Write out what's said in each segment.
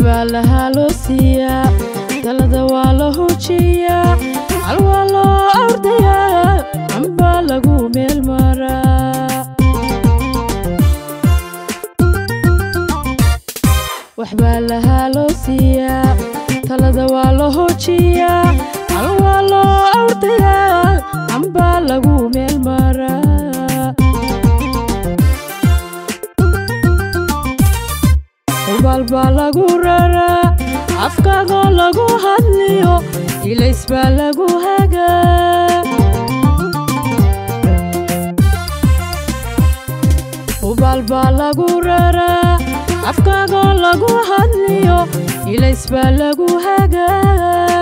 waxbaa lahaa loo siiyaa talada waa la hujiyaa hal waa loo ordayaa ambaa lagu meel maraa waxbaa lahaa loo siiyaa talada waa la hojiyaa hal waa loo ordayaa ambaa lagu meel maraa hubaal baa lagu raraa afkaagoo lagu hadliyo ilays baa lagu hagaa hubaal baa lagu raraa afkaagoo lagu hadliyo ilays baa lagu hagaa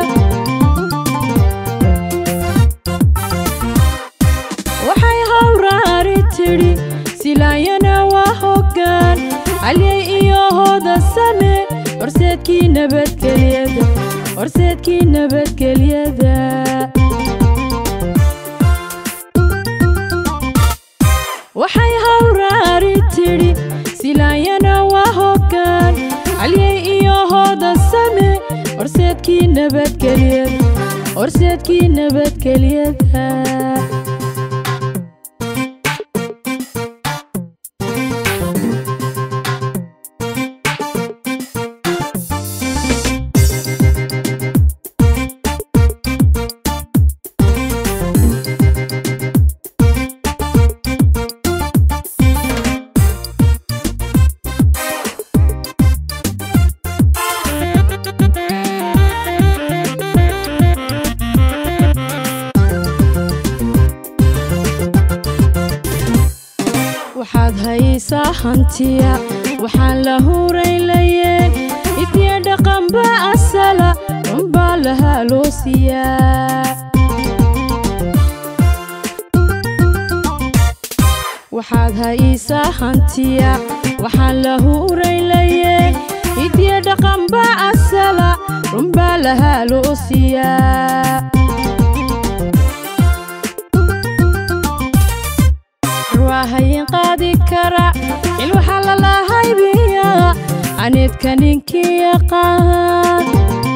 waxay hawraari tidhi silaayana waa hoggaan halyay iyo hooda same horseedkii nabadgelyada horseedkii nabadgelyada waxay hawraari tidhi silaayana waa hoggaan halyay iyo hooda same horseedkii nabadgelyada horseedkii nabadgelyada waxaad haysaa hantiya waxaan la huraylayeen ifyo dhaqanba asala unbaa lahaa loo siiyaa waxaad haysaa hantiya waxaan la huraylayeen ifyo dhaqanba asala unbaa lahaa loo siiyaa waahayin qaadi kara cil waxaa lalahaybiyaa aneedka ninkii yaqaan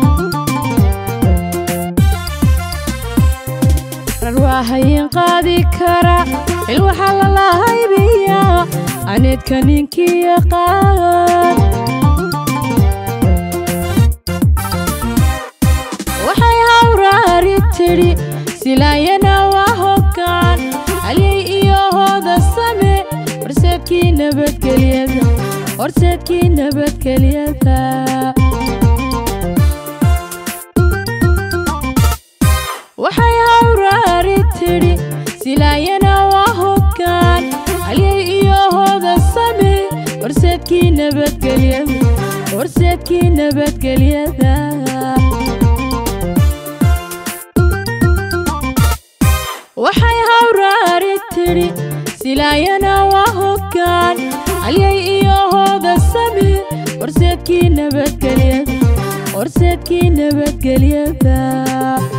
waahayin qaadi kara cil waxaa lalahaybiyaa aneedka ninkii yaqaan waxay hawraari tidhi silaayana waa hoggaan halyay iyo hooda same horseedkii nabadgelyada horseedkii nabadgelyada waxay hawraari tidhi silaayana waa hoggaan halyay iyo hooda same horseedkii nabadgelyada horseedkii nabadgelyada waxay hawraari tidhi silaayana waa hoggaan halyay iyo hooda same horseedkii nabadgelyada horseedkii nabadgelyada